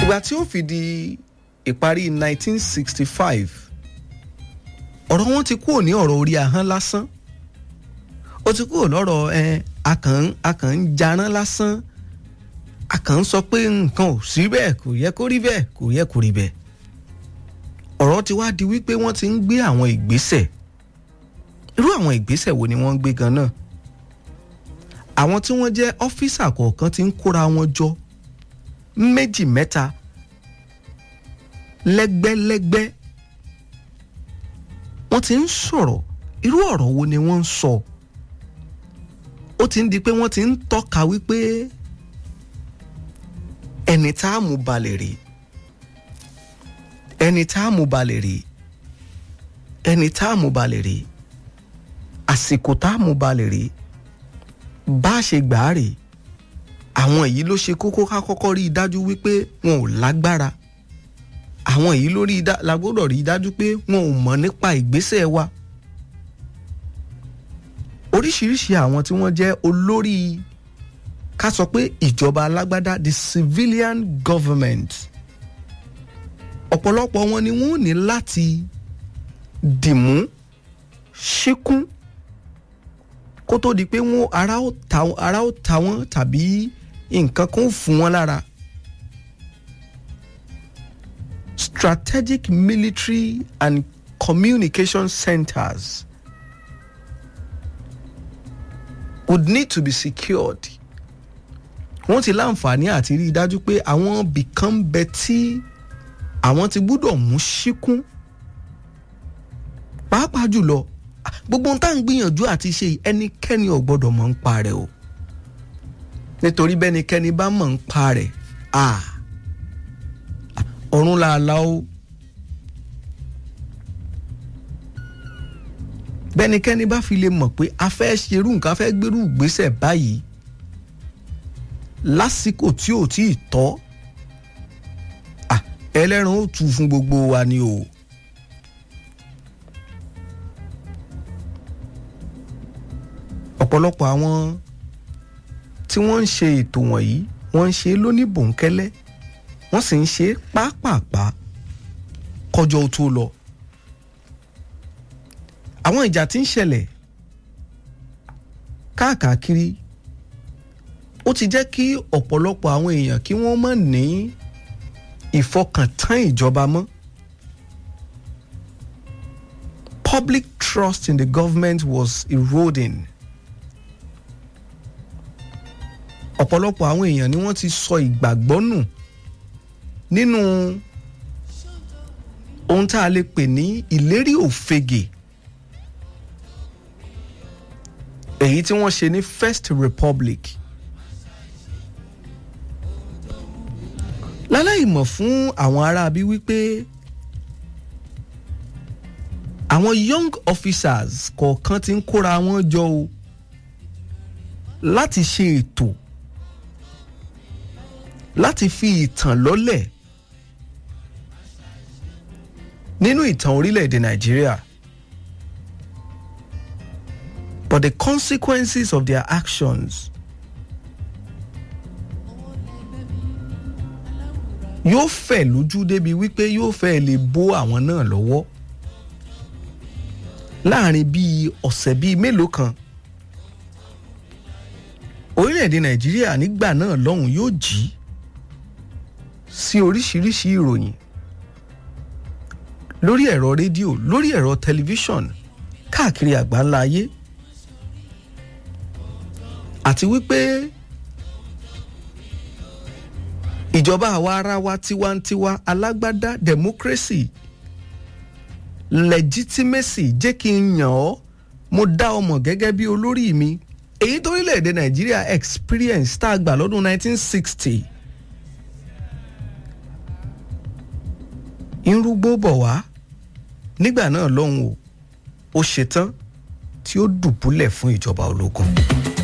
ìgbà tí ó fi di ìparí 1965 ọ̀rọ̀ wọn ti kúrò ní ọ̀rọ̀ orí ahọ́n lásán ó ti kúrò lọ́rọ̀ ẹ akàn akàn ń jarán lásán akàn ń sọ pé nǹkan ò sí bẹ́ẹ̀ kò yẹ kó rí bẹ́ẹ̀ kò yẹ kó rí bẹ́ẹ̀ ọ̀rọ̀ ti wá di wípé wọ́n ti ń gbé àwọn ìgbésẹ̀ irú àwọn ìgbésẹ̀ wo ni wọ́n ń gbé gan náà àwọn tí wọ́n jẹ́ ọ́fíìsà kọ̀ọ̀kan ti ń kóra wọn jọ méjì mẹ́ta lẹ́gbẹ́lẹ́gbẹ́ wọ́n ti ń sọ̀rọ̀ irú ọ̀rọ̀ wo ni wọ́n ń sọ ó ti ń di pé wọ́n ti ń tọ́ka wípé ẹni tá a mú balẹ̀ rèé ẹni tá a mú balẹ̀ rèé ẹni tá a mú balẹ̀ rèé àsìkò tá a mú balẹ̀ rèé bá a ṣe gbà á rèé àwọn èyí ló ṣe kókó ká kọ́kọ́ rí i dájú wípé wọn ò lágbára àwọn èyí ló rí i dá la gbọ́dọ̀ rí i dájú pé wọn ò mọ̀ nípa ìgbésẹ̀ wa oríṣiríṣi àwọn tí wọ́n jẹ́ olórí ká sọ pé ìjọba alágbádá the civilian government ọ̀pọ̀lọpọ̀ wọn ni wọ́n ní láti dìmú ṣíkún kó tó di pé wọ́n ara ó ta ara ó ta wọ́n tàbí nǹkan kan ó fún wọn lára. strategic military and communication centers would need to be secured. wọ́n ti láǹfààní àti rí i dájú pé àwọn bìkan bẹ tí àwọn ti gbúdọ̀ mú síkún pàápàá jùlọ gbogbo ohun tá à ń gbìyànjú àti ṣe ẹnikẹ́ni ò gbọ́dọ̀ mọ̀ ń pa rẹ̀ o nítorí bẹ́nikẹ́ni bá mọ̀ ń pa rẹ̀ ah ọ̀run làálà o bẹ́nikẹ́ni bá fi lè mọ̀ pé a fẹ́ ṣerú nǹkan a fẹ́ gbérú ìgbésẹ̀ báyìí lásìkò tí ò tí ì tọ́ ẹlẹ́ran ó tu fún gbogbo wa ni o. ọ̀pọ̀lọpọ̀ àwọn tí wọ́n ń ṣe ètò wọ̀nyí wọ́n ń ṣe lóníbòńkẹ́lẹ́ wọ́n sì ń ṣe pápápá kọjọ́ tó lọ. àwọn ìjà tí ń ṣẹlẹ̀ káàkiri ó ti jẹ́ kí ọ̀pọ̀lọpọ̀ àwọn èèyàn kí wọ́n má ní ìfọkàntán ìjọba mọ́. Public trust in the government was eroding. ọ̀pọ̀lọpọ̀ àwọn èèyàn ni wọ́n ti sọ ìgbàgbọ́ nù nínú ohun tá a lè pè ní ìlérí òfegè èyí tí wọ́n ṣe ní First Republic láláì mọ̀ fún àwọn aráabí wípé àwọn young officers kọ̀ọ̀kan ti ń kóra wọn jọ o láti ṣe ètò láti fi ìtàn lọ́lẹ̀ nínú ìtàn orílẹ̀-èdè Nàìjíríà but the consequences of their actions yóò fẹ̀ lójú débi wípé yóò fẹ́ lè bó àwọn náà lọ́wọ́ láàrin bíi ọ̀sẹ̀ bíi mélòó kan orílẹ̀-èdè Nàìjíríà nígbà náà lọ́hùn yóò jí sí oríṣiríṣi ìròyìn lórí ẹ̀rọ rédíò lórí ẹ̀rọ tẹlifíṣọ̀n káàkiri àgbáńlá ayé àti wípé ìjọba àwa ara wa tiwantiwa alágbádá democracy legitimacy jẹ́ kí n yàn ọ́ mo dá ọ mọ̀ gẹ́gẹ́ bí olórí mi èyí torílẹ̀-èdè nàìjíríà experience tá a gbà lọ́dún 1960 irúgbó bọ̀ wá nígbà náà lọ́hùn o ó ṣetán tí ó dùbúlẹ̀ fún ìjọba ológun.